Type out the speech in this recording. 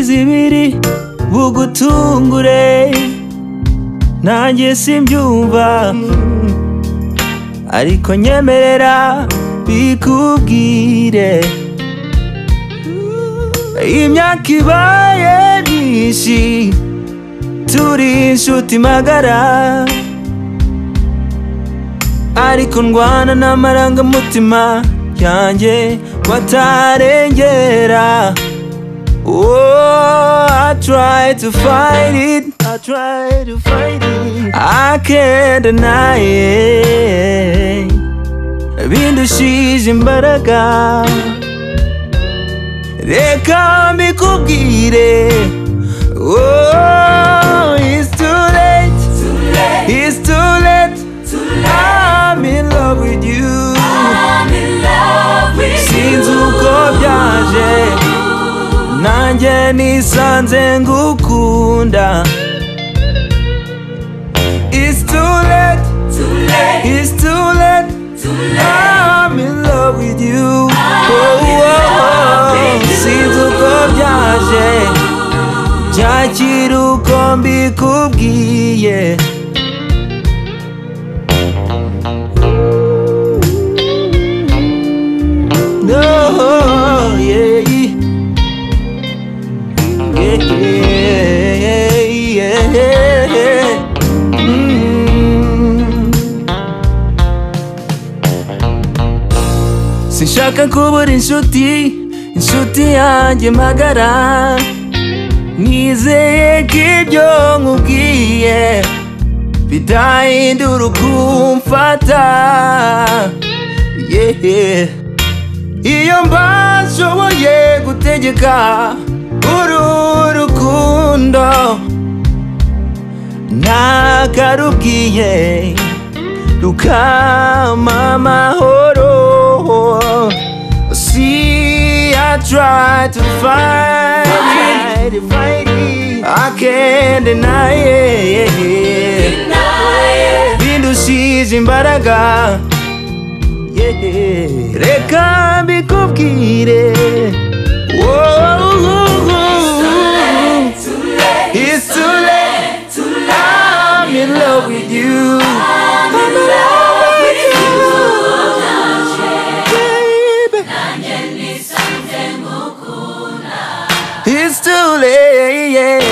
zibiri bugutungure nanjye simbyumva ariko nyemerera bikubwire imyaka ibaye myinshi turi inshuti magara ariko ndwana n'amarangamutima yanjye batarengera Oh, I try to fight it. I try to fight it. I can't deny it. Bindushije imbaraga. Reka mbikubwire. Oh, it's too late. Too late. It's too late. Too late. I'm in love with you. I'm in love with you. Sinzi uko byaje nanjye nisanze ngukunda It's too late, too late. It's too late, too late. I'm in love with you. oh, oh, oh. Sinzi uko byaje, byakira uko mbikubwiye. No, yeah. Sinshaka kubura inshuti inshuti yanjye magara nizeye ko ibyo nkubwiye bidahindura ukumfata yeah. iyo mbashoboye gutegeka uru rukundo ntakarubwiye rukama amahoro See, I try to fight it. I can't deny it. Bindushije imbaraga. Yeah. Reka mbikubwire. Whoa. It's too late. I'm in love with you. I'm in love with you, baby. It's too late.